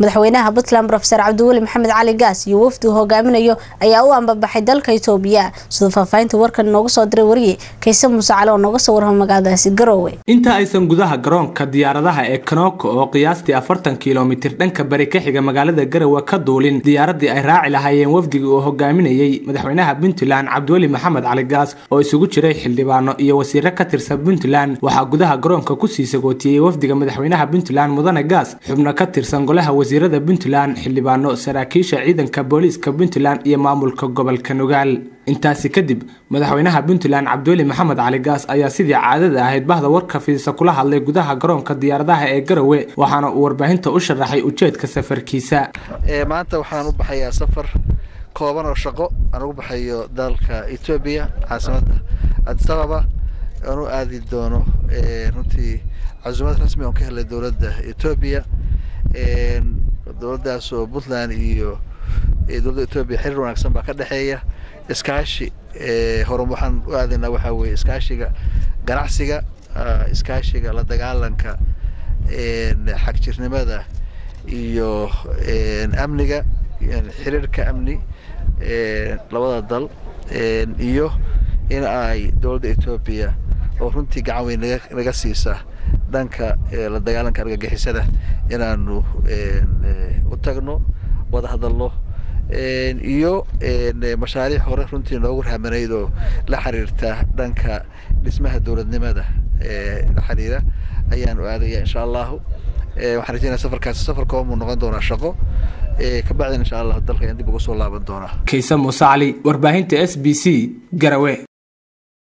madaxweynaha puntland rofeor cabdiweli maxamed cali gaas iyo wafdi uu hogaaminayo ayaa u ambabaxay dalka itoobiya siduu faahfaahinta warkan noogu soo diray wariye kayse muuse cali oo nooga soo warrama magaaladaasi garoowe inta aysan gudaha garoonka diyaaradaha ee kanooko oo qiyaastii afartan kilomitir dhanka bari ka xiga magaalada garowe ka duulin diyaaradii ay raaci lahaayeen wafdigii uu hogaaminayey madaxweynaha puntland cabdiweli maxamed cali gaas oo isugu jiray xildhibaano iyo wasiiro ka tirsan puntland waxaa gudaha garoonka kusii sagootiyey wafdiga madaxweynaha puntland mudane gaas xubno ka tirsan golaha wasiirada puntland xildhibaano saraakiisha ciidanka booliiska puntland iyo maamulka gobolka nugaal intaasi kadib madaxweynaha puntland cabdiweli maxamed cali gaas ayaa sidii caadada ahayd bahda warka fiisa kula hadlay gudaha garoonka diyaaradaha ee garowe waxaana uu warbaahinta u sharaxay ujeedka safarkiisa maanta waxaan u baxayaa safar kooban oo shaqo aan ugu baxayo dalka etoobiya caasimadda adisababa aan u aadi doono runtii casuumad rasmi oon ka helay dowladda etoobiya dowladdaas oo puntland iyo dowladda etoobiya xiriir wanaagsan baa ka dhexeeya iskaashi hore waxaan u aadaynaa waxaa weeye iskaashiga ganacsiga iskaashiga la dagaalanka xagjirnimada iyo amniga xiriirka amni labada dal iyo in ay dowladda etoobiya oo runtii gacan weyn naga naga siisa dhanka la dagaalanka argagixisada inaanu u tagno wada hadalno iyo mashaariic hore runtii noogu rahmanayd oo la xiriirta dhanka dhismaha dowladnimada la xiriira ayaanu aadaya insha allahu waxaan rajeynaya safarkaasi safar koobamuu noqon doonaa shaqo kabacdin insha allah dalka ayaan dib uga soo laaban doonaa kayse muuse cali warbaahinta s b c garawe